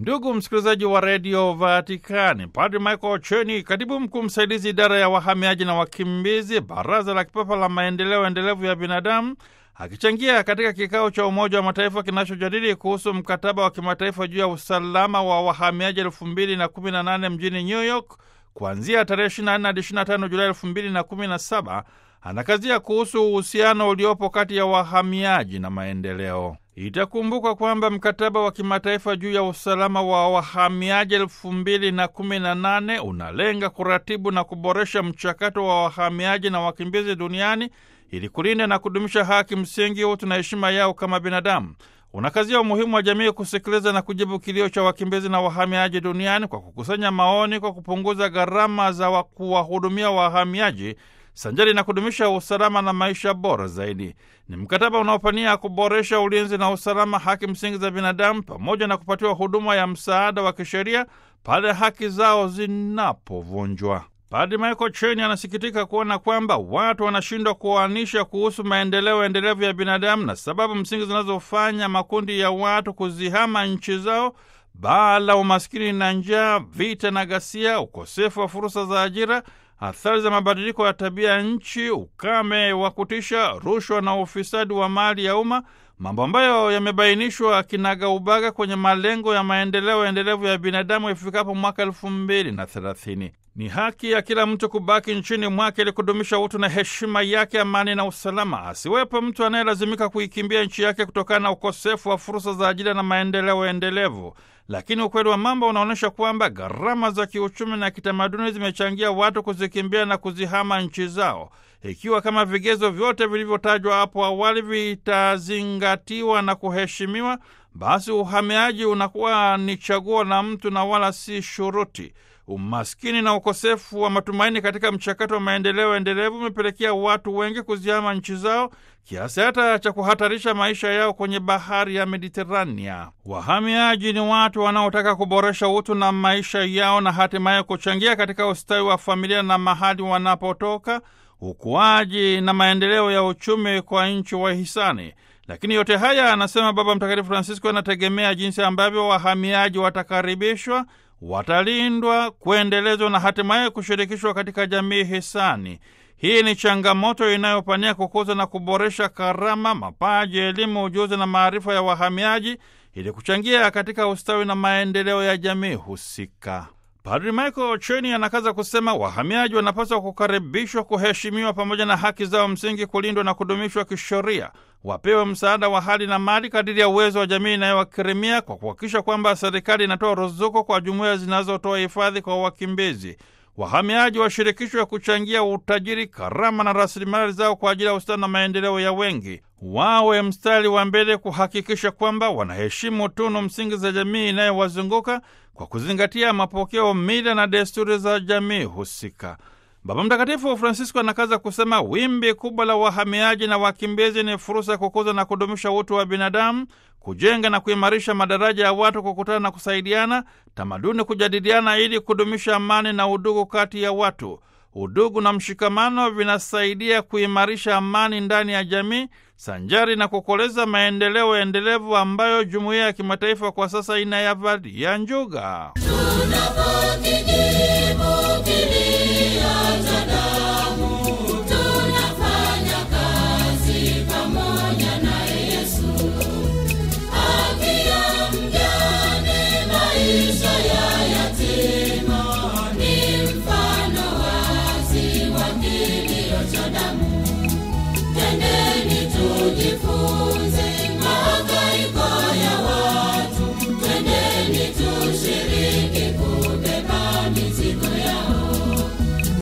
Ndugu msikilizaji wa redio Vatikani, Padri Michael Cheni, katibu mkuu msaidizi idara ya wahamiaji na wakimbizi, Baraza la Kipapa la Maendeleo Endelevu ya Binadamu, akichangia katika kikao cha Umoja wa Mataifa kinachojadili kuhusu mkataba wa kimataifa juu ya usalama wa wahamiaji elfu mbili na kumi na nane mjini New York kuanzia tarehe 24 hadi 25 Julai elfu mbili na kumi na saba anakazia kuhusu uhusiano uliopo kati ya wahamiaji na maendeleo. Itakumbukwa kwamba mkataba wa kimataifa juu ya usalama wa wahamiaji elfu mbili na kumi na nane unalenga kuratibu na kuboresha mchakato wa wahamiaji na wakimbizi duniani ili kulinda na kudumisha haki msingi, utu na heshima yao kama binadamu. Unakazia umuhimu wa jamii kusikiliza na kujibu kilio cha wakimbizi na wahamiaji duniani kwa kukusanya maoni, kwa kupunguza gharama za kuwahudumia wahamiaji sanjari na kudumisha usalama na maisha bora zaidi. Ni mkataba unaopania kuboresha ulinzi na usalama, haki msingi za binadamu, pamoja na kupatiwa huduma ya msaada wa kisheria pale haki zao zinapovunjwa. Padri Michael Cheni anasikitika kuona kwamba watu wanashindwa kuanisha kuhusu maendeleo endelevu ya binadamu na sababu msingi zinazofanya makundi ya watu kuzihama nchi zao: baa la umaskini na njaa, vita na ghasia, ukosefu wa fursa za ajira athari za mabadiliko ya tabia nchi, ukame wa kutisha, rushwa na ufisadi wa mali ya umma, mambo ambayo yamebainishwa kinagaubaga kwenye malengo ya maendeleo endelevu ya binadamu ifikapo mwaka elfu mbili na thelathini. Ni haki ya kila mtu kubaki nchini mwake ili kudumisha utu na heshima yake, amani na usalama. Asiwepo mtu anayelazimika kuikimbia nchi yake kutokana na ukosefu wa fursa za ajira na maendeleo endelevu. Lakini ukweli wa mambo unaonyesha kwamba gharama za kiuchumi na kitamaduni zimechangia watu kuzikimbia na kuzihama nchi zao. Ikiwa kama vigezo vyote vilivyotajwa hapo awali vitazingatiwa na kuheshimiwa, basi uhamiaji unakuwa ni chaguo la mtu na wala si shuruti. Umaskini na ukosefu wa matumaini katika mchakato wa maendeleo endelevu umepelekea watu wengi kuzihama nchi zao kiasi hata cha kuhatarisha maisha yao kwenye bahari ya Mediterania. Wahamiaji ni watu wanaotaka kuboresha utu na maisha yao na hatimaye kuchangia katika ustawi wa familia na mahali wanapotoka, ukuaji na maendeleo ya uchumi kwa nchi wahisani. Lakini yote haya, anasema Baba Mtakatifu Francisco, yanategemea jinsi ambavyo wahamiaji watakaribishwa watalindwa, kuendelezwa na hatimaye kushirikishwa katika jamii hisani. Hii ni changamoto inayopania kukuza na kuboresha karama, mapaji, elimu, ujuzi na maarifa ya wahamiaji ili kuchangia katika ustawi na maendeleo ya jamii husika. Padri Michael Cheni anakaza kusema wahamiaji wanapaswa kukaribishwa, kuheshimiwa, pamoja na haki zao msingi kulindwa na kudumishwa kisheria. Wapewe msaada wa hali na mali kadiri ya uwezo wa jamii inayowakirimia kwa kuhakikisha kwamba serikali inatoa ruzuku kwa jumuiya zinazotoa hifadhi kwa wakimbizi. Wahamiaji washirikishwe kuchangia utajiri, karama na rasilimali zao kwa ajili ya ustawi na maendeleo ya wengi. Wawe mstari wa mbele kuhakikisha kwamba wanaheshimu tunu msingi za jamii inayowazunguka kwa kuzingatia mapokeo, mila na desturi za jamii husika. Baba Mtakatifu Francisco anakaza kusema wimbi kubwa la wahamiaji na wakimbizi ni fursa ya kukuza na kudumisha utu wa binadamu, kujenga na kuimarisha madaraja ya watu kukutana na kusaidiana, tamaduni kujadiliana, ili kudumisha amani na udugu kati ya watu. Udugu na mshikamano vinasaidia kuimarisha amani ndani ya jamii sanjari na kukoleza maendeleo endelevu ambayo jumuiya ya kimataifa kwa sasa inayavalia njuga. Tujifunze